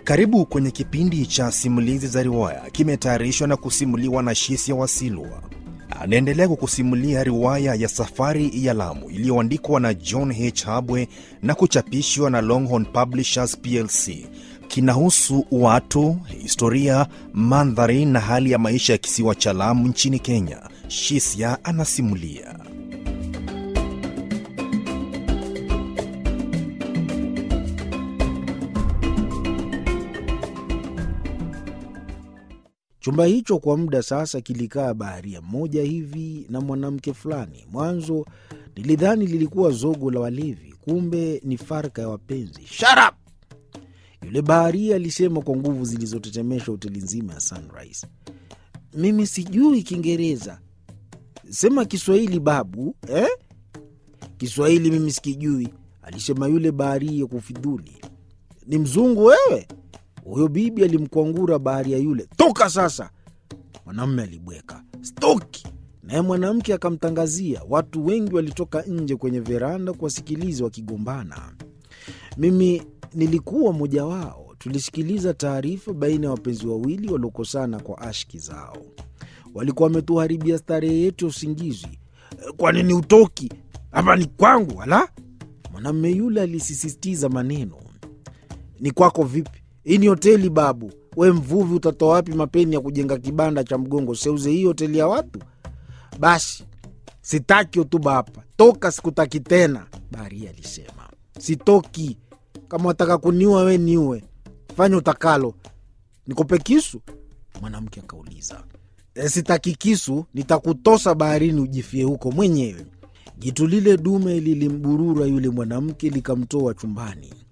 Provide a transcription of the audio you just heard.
Karibu kwenye kipindi cha simulizi za riwaya, kimetayarishwa na kusimuliwa na Shisia Wasilwa. Anaendelea kukusimulia riwaya ya Safari ya Lamu iliyoandikwa na John H. Habwe na kuchapishwa na Longhorn Publishers plc. Kinahusu watu, historia, mandhari na hali ya maisha ya kisiwa cha Lamu nchini Kenya. Shisia anasimulia. Chumba hicho kwa muda sasa kilikaa baharia mmoja hivi na mwanamke fulani. Mwanzo nilidhani lilikuwa zogo la walevi, kumbe ni farka ya wapenzi. Shut up! Yule baharia alisema kwa nguvu zilizotetemesha hoteli nzima ya Sunrise. Mimi sijui Kiingereza, sema Kiswahili babu eh? Kiswahili mimi sikijui, alisema yule baharia kufidhuli. Ni mzungu wewe? Huyo bibi alimkwangura baharia yule, toka sasa. Mwanamme alibweka stoki, naye mwanamke akamtangazia. Watu wengi walitoka nje kwenye veranda kuwasikiliza wakigombana. Mimi nilikuwa mmoja wao. Tulisikiliza taarifa baina ya wapenzi wawili waliokosana kwa ashki zao. Walikuwa wametuharibia starehe yetu ya usingizi. Kwa nini utoki hapa? Ni kwangu wala? Mwanamme yule alisisitiza maneno. Ni kwako vipi? Hii ni hoteli babu. We mvuvi, utatoa wapi mapeni ya kujenga kibanda cha mgongo? Seuze hii hoteli ya watu. Basi sitaki hotuba hapa, toka, sikutaki tena, baharia alisema. Sitoki. Kama wataka kuniua we niue, fanya utakalo. Nikupe kisu? Mwanamke akauliza. E, sitaki kisu, nitakutosa baharini ujifie huko mwenyewe. Jitu lile dume lilimburura yule mwanamke likamtoa chumbani.